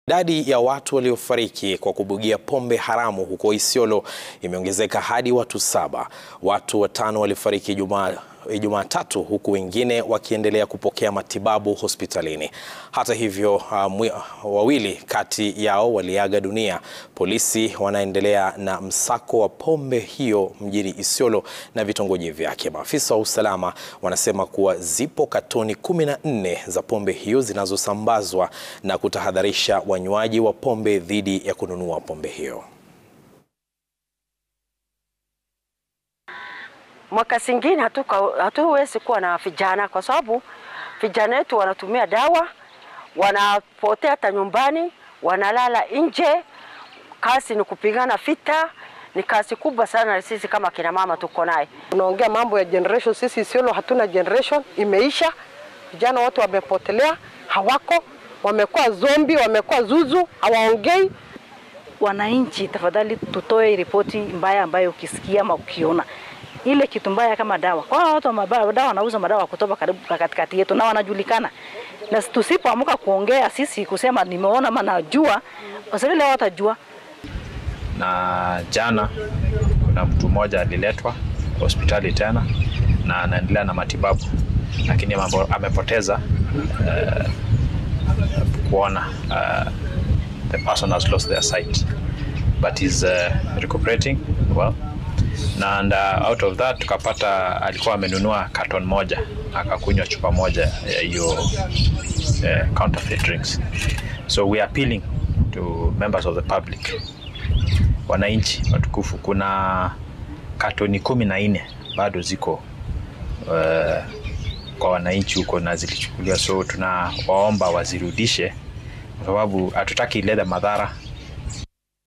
Idadi ya watu waliofariki kwa kubugia pombe haramu huko Isiolo imeongezeka hadi watu saba. Watu watano walifariki Ijumaa Jumatatu huku wengine wakiendelea kupokea matibabu hospitalini. Hata hivyo, uh, wawili kati yao waliaga dunia. Polisi wanaendelea na msako wa pombe hiyo mjini Isiolo na vitongoji vyake. Maafisa wa usalama wanasema kuwa zipo katoni kumi na nne za pombe hiyo zinazosambazwa na kutahadharisha wanywaji wa pombe dhidi ya kununua pombe hiyo. Mwaka zingine hatuwezi kuwa na vijana kwa sababu vijana wetu wanatumia dawa, wanapotea hata nyumbani, wanalala nje. Kazi ni kupigana vita, ni kazi kubwa sana. Sisi kama kina mama tuko naye. Tunaongea mambo ya generation, sisi Isiolo hatuna generation, imeisha. Vijana wote wamepotelea, hawako, wamekuwa zombi, wamekuwa zuzu, hawaongei. Wananchi, tafadhali tutoe ripoti mbaya ambayo ukisikia ama ukiona ile kitu mbaya kama dawa. Kwa watu wa mabaya, dawa wanauza madawa kutoka karibu katikati yetu na wanajulikana, na tusipoamka kuongea sisi kusema nimeona ama najua, wasanii leo watajua. Na jana kuna mtu mmoja aliletwa hospitali tena na anaendelea na matibabu, lakini amepoteza uh, kuona. Uh, the person has lost their sight but is uh, recuperating well and uh, out of that tukapata alikuwa amenunua carton moja akakunywa chupa moja ya hiyo uh, counterfeit drinks. So we are appealing to members of the public, wananchi watukufu, kuna katoni kumi na nne bado ziko uh, kwa wananchi huko na zilichukuliwa, so tunawaomba wazirudishe kwa sababu hatutaki ilete madhara